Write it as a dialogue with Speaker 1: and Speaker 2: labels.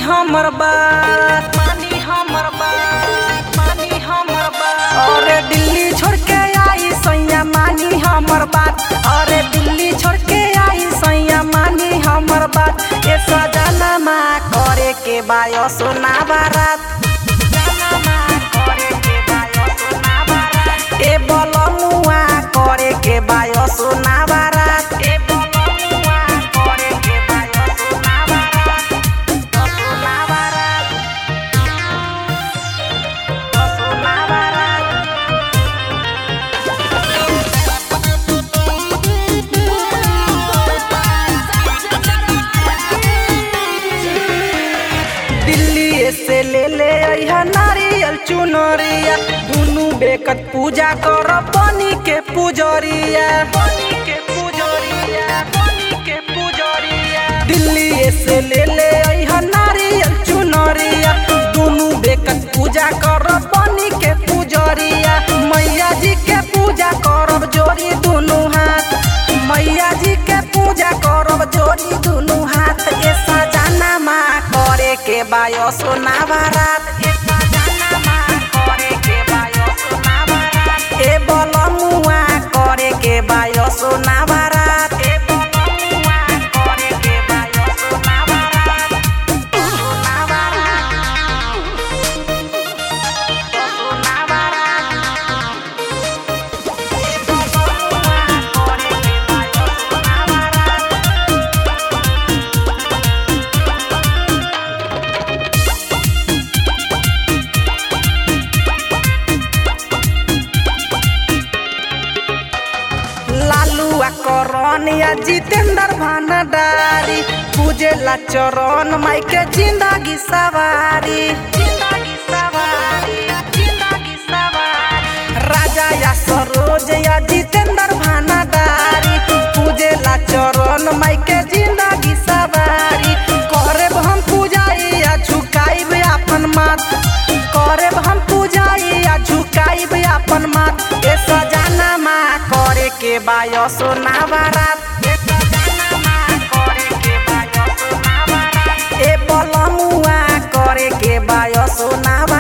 Speaker 1: हमर बात मानी हमर बात मानी हमर बात अरे दिल्ली छोड़ के आई सैया मानी हमर बात अरे दिल्ली छोड़ के आई सैया मानी हमर बात ए सजना मा करे के बायो सोना बारात सजनमा करे के बायो सोना बारात। ए बलमुआ करे के बायो सोना बारात ए बलमुआ करे के बायो सोना बारात सोना बारात सोना बारात दिल्ली से ले ले अइहा नारियल चुनरिया दुनु बेकत पूजा कर बनी के पुजरिया बनी के पुजरिया बनी के पुजरिया दिल्ली से ले ले अइहा नारियल चुनरिया दुनु बेकत पूजा कर बनी के पुजरिया मैया जी के पूजा करब जोड़ी दुनु हाथ मैया जी के पूजा करब जोड़ी दुनु हाथ ए सजाना मा करे के बायो सोना बारात ए सजाना मा करे के बायो सोना बारात ए बलमुआ करे के बायो सोना बारात ए बलमुआ करे के बायो सोना बारात सोना बारात सोना बारात ए बलमुआ करे के बायो सोना बारात लालू आ करण या जितेंद्र भंडारी पूजेला चरण माई के जिंदगी सवारी जिंदगी सवारी जिंदगी सवारी राजा या सरोज या जितेंद्र भंडारी पूजेला चरण माई के जिंदगी सवारी करे हम पूजाई या झुकाइब अपन माथ करे हम पूजाई या झुकाइब अपन माथ ए सजाना मा करे के बायो सोना बारात ए सजाना मा करे के बायो सोना बारात ए बलमुआ करे के बायो सोना बारात